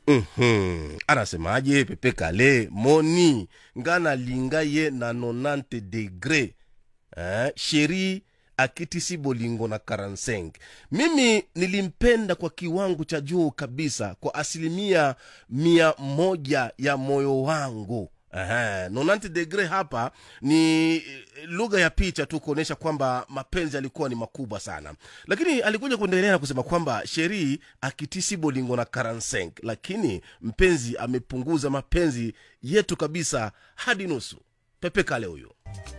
Mhm. anasemaje pepe kale moni ngana linga ye na 90 degre eh, sheri akitisi bolingo na 45 mimi nilimpenda kwa kiwango cha juu kabisa kwa asilimia mia moja ya moyo wangu Aha, 90 degre hapa ni eh, lugha ya picha tu kuonyesha kwamba mapenzi alikuwa ni makubwa sana lakini alikuja kuendelea na kusema kwamba sheri akitisi bolingo na 45 lakini mpenzi amepunguza mapenzi yetu kabisa hadi nusu pepe kale huyo